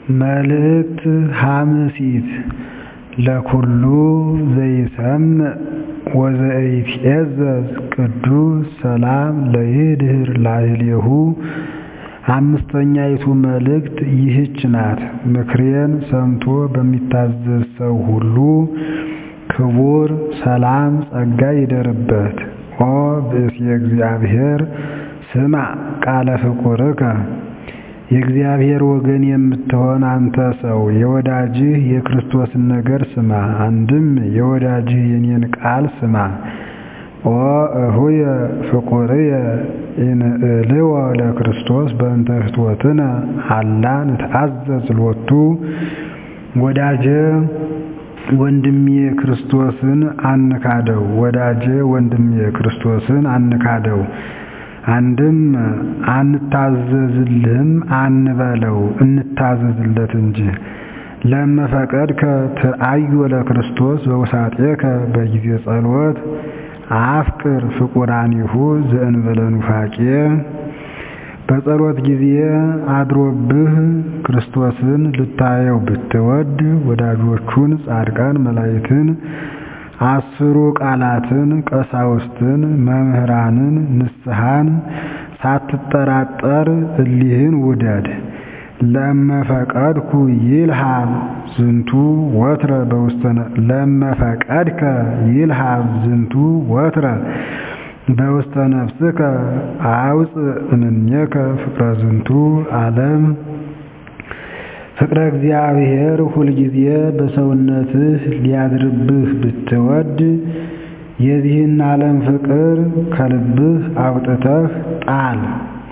መልእክት ሐምሲት ለኵሉ ዘይሰምዕ ወዘኢትዔዘዝ ቅዱስ ሰላም ለይድኅር ላዕሌሁ አምስተኛይቱ መልእክት ይህች ናት። ምክሬን ሰምቶ በሚታዘዝ ሰው ሁሉ ክቡር ሰላም ጸጋ ይደርበት። ኦ ብእሲየ እግዚአብሔር ስማዕ ቃለ ፍቁርከ የእግዚአብሔር ወገን የምትሆን አንተ ሰው የወዳጅህ የክርስቶስን ነገር ስማ። አንድም የወዳጅህ የኔን ቃል ስማ። ኦ እሁየ ፍቁርየ ኢንእልዎ ለክርስቶስ በእንተ ፍትወትነ አላ ንትአዘዝ ሎቱ ወዳጄ ወንድሜ ክርስቶስን አንካደው። ወዳጄ ወንድሜ ክርስቶስን አንካደው። አንድም አንታዘዝልህም አንበለው እንታዘዝለት እንጂ። ለመፈቀድከ ትርአዮ ለክርስቶስ በውሳጤከ በጊዜ ጸሎት አፍቅር ፍቁራኒሁ ዘእንበለ ኑፋቄ በጸሎት ጊዜ አድሮብህ ክርስቶስን ልታየው ብትወድ ወዳጆቹን ጻድቃን መላእክትን አስሩ ቃላትን ቀሳውስትን መምህራንን ንስሐን ሳትጠራጠር እሊህን ውደድ። ለመፈቀድኩ ይልሃብ ዝንቱ ወትረ በውስተ ለመፈቀድከ ይልሃብ ዝንቱ ወትረ በውስተ ነፍስከ አውፅእ እምኔከ ፍቅረ ዝንቱ ዓለም ፍቅረ እግዚአብሔር ሁልጊዜ በሰውነትህ ሊያድርብህ ብትወድ የዚህን ዓለም ፍቅር ከልብህ አውጥተህ ጣል።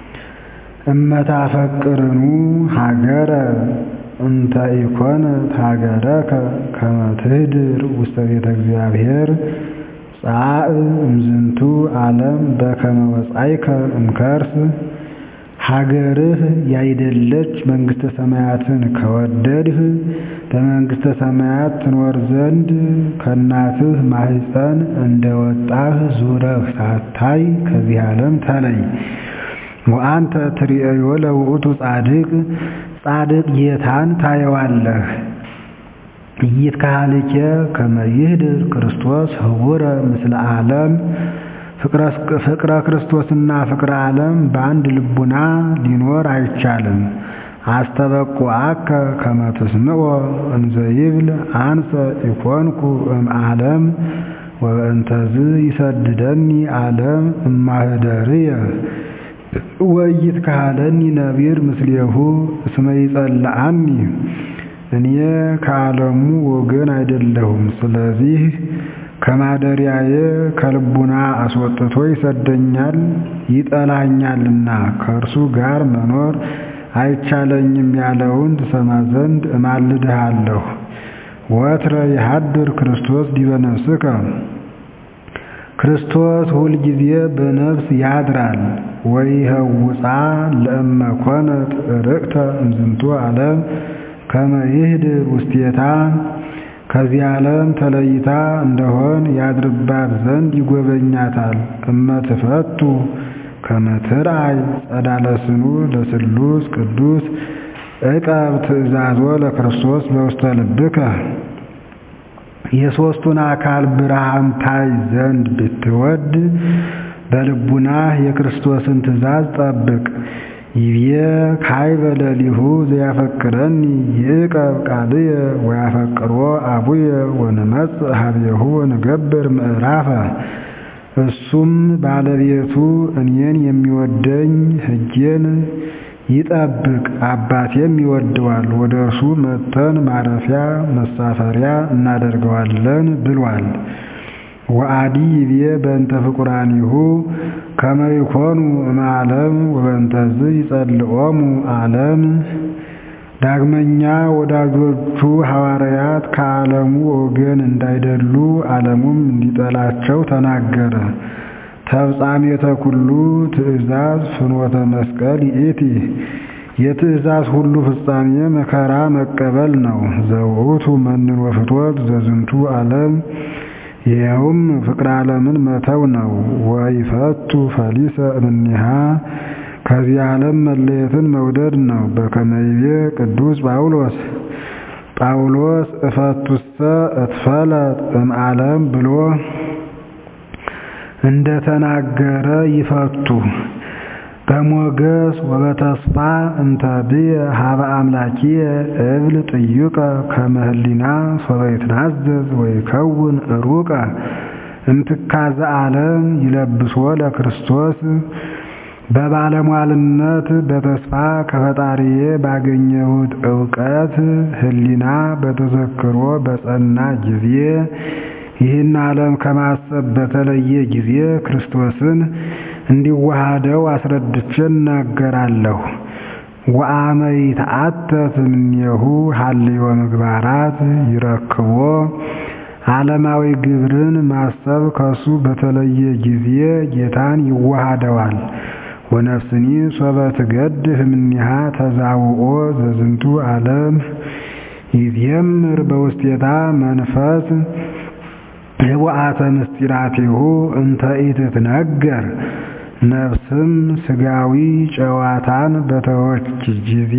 እመታፈቅርኑ ሀገረ እንተ ኢኮነት ሀገረከ ከመ ትኅድር ውስተ ቤተ እግዚአብሔር ጻእ እምዝንቱ ዓለም በከመ ወጻእከ እምከርስ ሀገርህ ያይደለች መንግሥተ ሰማያትን ከወደድህ በመንግሥተ ሰማያት ትኖር ዘንድ ከእናትህ ማኅፀን እንደወጣህ ዙረህ ሳታይ ከዚህ ዓለም ተለይ። ወአንተ ትርእዮ ለውእቱ ጻድቅ ጻድቅ ጌታን ታየዋለህ። ኢይትከሀልኬ ከመ ይኅድር ክርስቶስ ህቡረ ምስለ ዓለም ፍቅረ ክርስቶስና ፍቅረ ዓለም በአንድ ልቡና ሊኖር አይቻልም። አስተበቁዐከ ከመ ትስምዖ እንዘ ይብል አንሰ ኢኮንኩ እምዓለም ወበእንተዝ ይሰድደኒ ዓለም እማኅደርየ ወኢይትከሀለኒ ነቢር ምስሌሁ እስመ ይጸልዐኒ እኔ ከዓለሙ ወገን አይደለሁም። ስለዚህ ከማደሪያዬ ከልቡና አስወጥቶ ይሰደኛል ይጠላኛልና ከእርሱ ጋር መኖር አይቻለኝም ያለውን ትሰማ ዘንድ እማልድሃለሁ። ወትረ ይሃድር ክርስቶስ ዲበ ነፍስከ ክርስቶስ ሁልጊዜ በነፍስ ያድራል። ወይኸውፃ ለእመ ኮነት ርቅተ እምዝንቱ ዓለም ከመ ይኅድር ውስቴታ ከዚህ ዓለም ተለይታ እንደሆን ያድርባት ዘንድ ይጎበኛታል። እመ ትፈቱ ከመ ትርአይ ጸዳለ ስኑ ለስሉስ ቅዱስ ዕቀብ ትእዛዞ ለክርስቶስ በውስተ ልብከ የሦስቱን አካል ብርሃን ታይ ዘንድ ብትወድ በልቡናህ የክርስቶስን ትእዛዝ ጠብቅ። ይቤ ካይበ ለሊሁ ዘያፈቅረኒ ይዕቀብ ቃልየ ወያፈቅሮ አቡየ ወንመጽእ ኀቤሁ ወንገብር ምዕራፈ እሱም ባለቤቱ እኔን የሚወደኝ ሕጌን ይጠብቅ አባቴም ይወደዋል፣ ወደ እርሱ መጥተን ማረፊያ መሳፈሪያ እናደርገዋለን ብሏል። ወአዲ ይቤ በእንተ ፍቁራኒሁ ከመ ይኮኑ እምዓለም ወበእንተዝ ይጸልኦሙ ዓለም። ዳግመኛ ወዳጆቹ ሐዋርያት ከዓለሙ ወገን እንዳይደሉ ዓለሙም እንዲጠላቸው ተናገረ። ተፍጻሜተ ኩሉ ትእዛዝ ፍኖተ መስቀል ይእቲ የትእዛዝ ሁሉ ፍጻሜ መከራ መቀበል ነው። ዘውእቱ መንኖ ፍትወት ዘዝንቱ ዓለም ይኸውም ፍቅረ ዓለምን መተው ነው። ወይፈቱ ፈሊሰ እምኔሃ ከዚህ ዓለም መለየትን መውደድ ነው። በከመ ይቤ ቅዱስ ጳውሎስ ጳውሎስ እፈቱሰ እትፈለጥ እምዓለም ብሎ እንደተናገረ ይፈቱ በሞገስ ወበተስፋ እንተ ብየ ሀበ አምላኪየ እብል ጥዩቀ ከመ ህሊና ሶበ ይትናዘዝ ወይከውን ሩቀ እምትካዘ ዓለም ይለብሶ ለክርስቶስ በባለሟልነት በተስፋ ከፈጣሪዬ ባገኘሁት ዕውቀት ህሊና በተዘክሮ በጸና ጊዜ ይህን ዓለም ከማሰብ በተለየ ጊዜ ክርስቶስን እንዲዋሃደው አስረድቼ እናገራለሁ። ወአመ ይትዓተት እምኔሁ ሀልዮ ምግባራት ይረክቦ ዓለማዊ ግብርን ማሰብ ከሱ በተለየ ጊዜ ጌታን ይዋሃደዋል። ወነፍስኒ ሶበ ትገድህ እምኔሃ ተዛውኦ ዘዝንቱ ዓለም ይዜምር በውስቴታ መንፈስ ህቡአተ ምስጢራቲሁ እንተ ኢትትነገር ነፍስም ስጋዊ ጨዋታን በተወች ጊዜ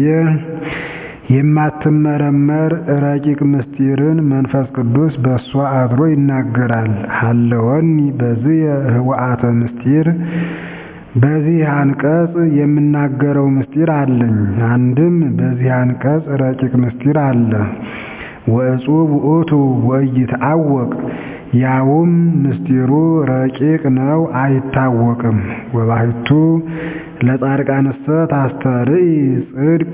የማትመረመር ረቂቅ ምስጢርን መንፈስ ቅዱስ በእሷ አድሮ ይናገራል። ሀለወኒ በዚህ ህቡአተ ምስጢር በዚህ አንቀጽ የምናገረው ምስጢር አለኝ። አንድም በዚህ አንቀጽ ረቂቅ ምስጢር አለ። ወእጹብ ውእቱ ወኢይትዐወቅ ያውም ምስጢሩ ረቂቅ ነው፣ አይታወቅም። ወባሕቱ ለጻድቃንሰ ታስተርኢ ጽድቅ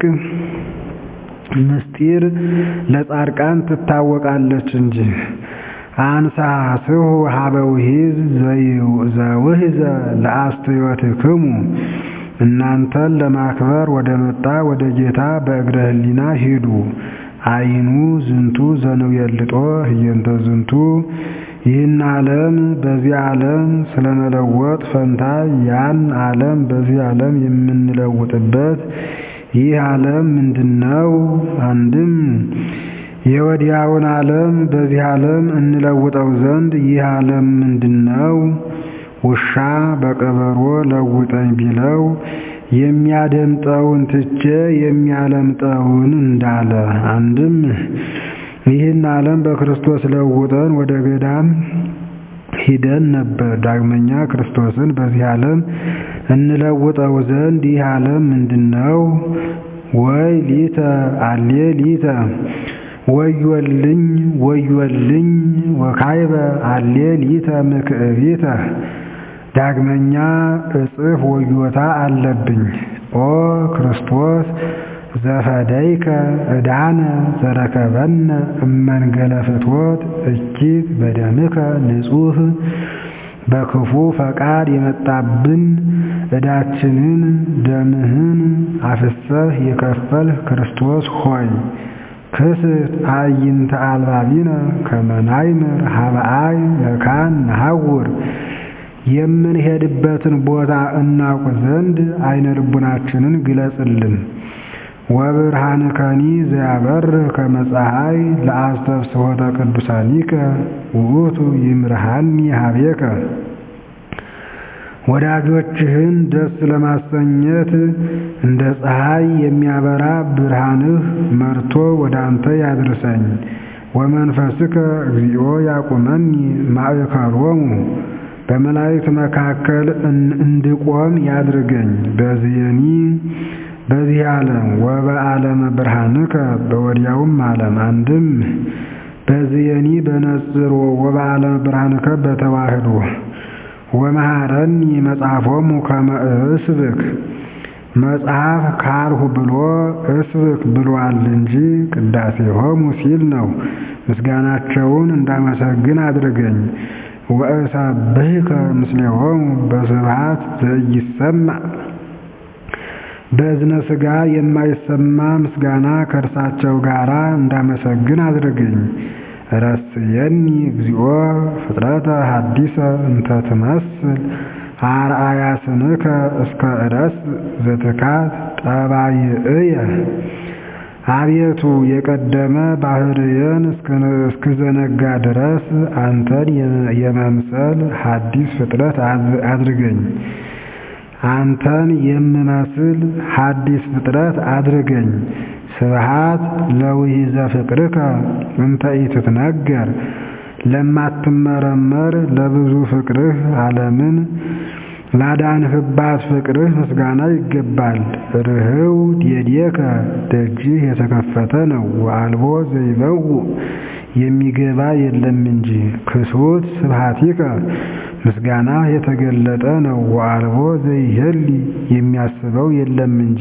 ምስጢር ለጻድቃን ትታወቃለች እንጂ። አንሳስሁ ሀበ ውሒዝ ዘውሕዘ ለአስተዮትክሙ እናንተን ለማክበር ወደ መጣ ወደ ጌታ በእግረ ህሊና ሂዱ። አይኑ ዝንቱ ዘንውየልጦ ህየንተ ዝንቱ ይህን ዓለም በዚህ ዓለም ስለመለወጥ ፈንታ ያን ዓለም በዚህ ዓለም የምንለውጥበት ይህ ዓለም ምንድነው? አንድም የወዲያውን ዓለም በዚህ ዓለም እንለውጠው ዘንድ ይህ ዓለም ምንድነው? ውሻ በቀበሮ ለውጠኝ ቢለው የሚያደምጠውን ትቼ የሚያለምጠውን እንዳለ። አንድም ይህን ዓለም በክርስቶስ ለውጠን ወደ ገዳም ሂደን ነበር። ዳግመኛ ክርስቶስን በዚህ ዓለም እንለውጠው ዘንድ ይህ ዓለም ምንድነው? ወይ ሊተ አሌ ሊተ ወዮልኝ ወዮልኝ ወካይበ አሌ ሊተ ምክዕቢተ ዳግመኛ እጽፍ ወዮታ አለብኝ። ኦ ክርስቶስ ዘፈደይከ ዕዳነ ዘረከበነ እመንገለ ፍትወት እጅግ በደምከ ንጹሕ በክፉ ፈቃድ የመጣብን ዕዳችንን ደምህን አፍሰህ የከፈልህ ክርስቶስ ሆይ ክስት አዕይንተ አልባቢነ ከመ ናይምር ሀበአይ መካን ነሐውር የምንሄድበትን ቦታ እናውቅ ዘንድ አይነ ልቡናችንን ግለጽልን። ወብርሃንከኒ ዘያበርህ ከመ ፀሐይ ለአስተብስሖተ ቅዱሳኒከ ውእቱ ይምርሃኒ ሀቤከ ወዳጆችህን ደስ ለማሰኘት እንደ ፀሐይ የሚያበራ ብርሃንህ መርቶ ወደ አንተ ያድርሰኝ። ወመንፈስከ እግዚኦ ያቁመኒ ማእከሎሙ በመላእክት መካከል እንድቆም ያድርገኝ። በዚየኒ በዚህ ዓለም ወበዓለመ ብርሃንከ በወዲያውም ዓለም አንድም በዚየኒ በነጽሮ ወበዓለመ ብርሃንከ በተዋህዶ ወመሃረኒ መጽሐፎሙ ከመ እስብክ መጽሐፍ ካልሁ ብሎ እስብክ ብሏል እንጂ ቅዳሴሆሙ ሲል ነው። ምስጋናቸውን እንዳመሰግን አድርገኝ። ወእሰብሕከ ምስሌሆሙ በስብሐት ዘኢይሰማዕ በእዝነ ሥጋ የማይሰማ ምስጋና ከእርሳቸው ጋር እንዳመሰግን አድርገኝ። ረስየኒ እግዚኦ ፍጥረተ ሐዲሰ እንተ ትመስል አርአያ ስንከ እስከ ዕረስ ዘትካት ጠባይእየ አቤቱ የቀደመ ባህርየን እስክዘነጋ ድረስ አንተን የመምሰል ሐዲስ ፍጥረት አድርገኝ። አንተን የምመስል ሐዲስ ፍጥረት አድርገኝ። ስብሃት ለውሂዘ ፍቅርከ እንተ ኢትትነገር ለማትመረመር ለብዙ ፍቅርህ ዓለምን ላዳንህባት ፍቅርህ ምስጋና ይገባል። ርህው ዴዴከ ደጅህ የተከፈተ ነው ወአልቦ ዘይበው የሚገባ የለም እንጂ። ክሱት ስብሃቲከ ምስጋና የተገለጠ ነው ወአልቦ ዘይሄሊ የሚያስበው የለም እንጂ።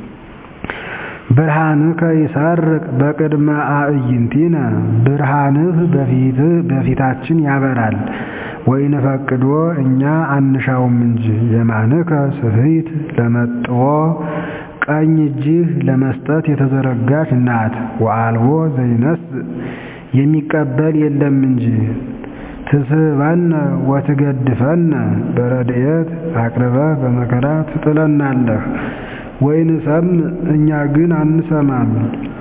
ብርሃንከ ይሰርቅ በቅድመ አዕይንቲነ ብርሃንህ በፊታችን ያበራል። ወይንፈቅዶ እኛ አንሻውም እንጂ። የማንከ ስፍሂት ለመጥዎ ቀኝ እጅህ ለመስጠት የተዘረጋች ናት። ወአልቦ ዘይነስ የሚቀበል የለም እንጂ። ትስበነ ወትገድፈነ በረድኤት አቅርበህ በመከራ ትጥለናለህ። ወይንሰምዕ እኛ ግን አንሰማም።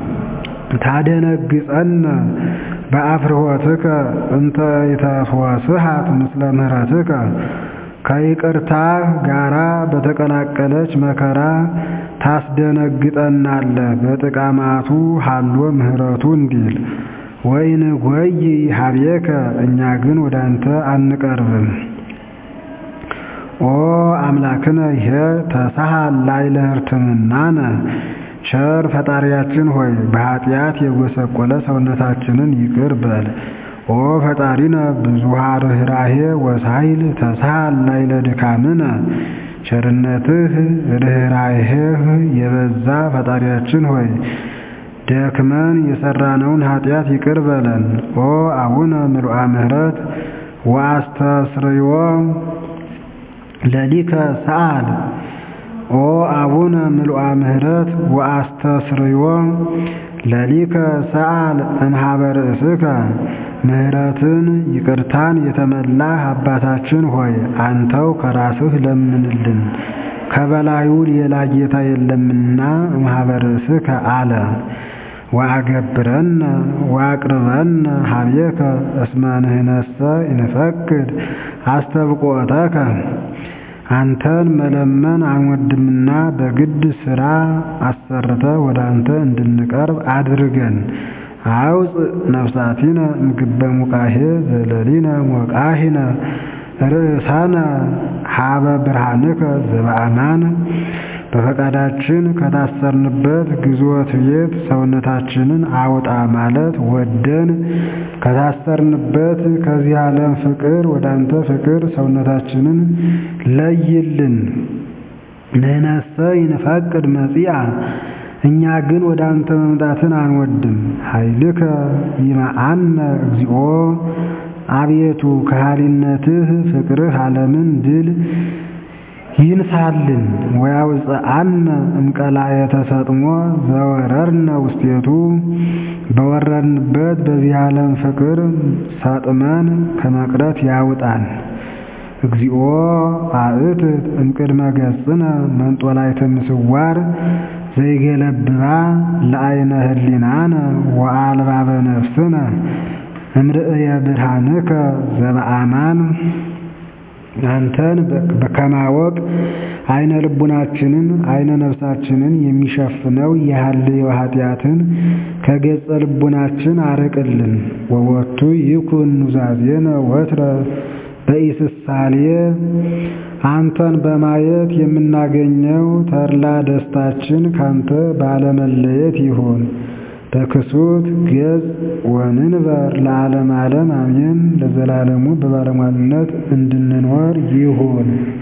ታደነግጸነ በአፍርሆትከ እንተ ኢተፍወስሃት ምስለ ምህረትከ ከይቅርታህ ጋራ በተቀላቀለች መከራ ታስደነግጠናለህ። በጥቃማቱ ሀሎ ምህረቱ እንዲል ወይንጎይ ሀቤከ እኛ ግን ወደ አንተ አንቀርብም። ኦ አምላክነ ይሄ ተሳሃል ላዕለ ሕርትምናነ ቸር ፈጣሪያችን ሆይ በኃጢአት የጎሰቆለ ሰውነታችንን ይቅር በል። ኦ ፈጣሪነ ብዙኃ ርኅራኄ ወሳይል ተሳሃል ላዕለ ድካምነ ቸርነትህ ርኅራኄህ የበዛ ፈጣሪያችን ሆይ ደክመን የሰራነውን ኃጢአት ይቅር በለን። ኦ አቡነ ምልአ ምሕረት ወአስተስርዮ ለሊከ ሰአል ኦ አቡነ ምልአ ምሕረት ወአስተስርዮ ለሊከ ሰአል እምኀበ ርእስከ ምሕረትን ይቅርታን የተመላህ አባታችን ሆይ አንተው ከራስህ ለምንልን፣ ከበላዩ ሌላ ጌታ የለምና እምኀበ ርእስከ አለ። ወአገብረነ ወአቅርበነ ኀቤከ እስመ ንሕነሰ ኢንፈቅድ አስተብቆተከ አንተን መለመን አንወድምና በግድ ሥራ አሰርተ ወደ አንተ እንድንቀርብ አድርገን። አውፅእ ነፍሳቲነ እምግበ ሙቃሄ ዘለሊነ ሞቃሂነ ርእሳነ ሀበ ብርሃንከ ዘበአማን በፈቃዳችን ከታሰርንበት ግዞት ቤት ሰውነታችንን አውጣ ማለት ወደን ከታሰርንበት ከዚህ ዓለም ፍቅር ወደ አንተ ፍቅር ሰውነታችንን ለይልን። ንሕነሰ ይንፈቅድ መጺአ እኛ ግን ወደ አንተ መምጣትን አንወድም። ኃይልከ ይመአነ እግዚኦ አቤቱ ከሃሊነትህ ፍቅርህ ዓለምን ድል ይንሳልን። ወያውፅአነ እምቀላየ ተሰጥሞ ዘወረርነ ውስቴቱ በወረድንበት በዚህ ዓለም ፍቅር ሰጥመን ከመቅረት ያውጣን። እግዚኦ አእትት እምቅድመ ገጽነ መንጦላዕተ ምስዋር ዘይገለብባ ለአይነ ህሊናነ ወአልባበ ነፍስነ እምርእየ ብርሃንከ ዘበአማን አንተን ከማወቅ አይነ ልቡናችንን አይነ ነፍሳችንን የሚሸፍነው የሐልዮ ኃጢአትን ከገጸ ልቡናችን አርቅልን። ወወቱ ይኩን ኑዛዜነ ወትረ በኢስሳሌ አንተን በማየት የምናገኘው ተድላ ደስታችን ካንተ ባለመለየት ይሁን። በክሱት ገጽ ወንንበር ለዓለም ዓለም አሜን። ለዘላለሙ በባለሟልነት እንድንኖር ይሁን።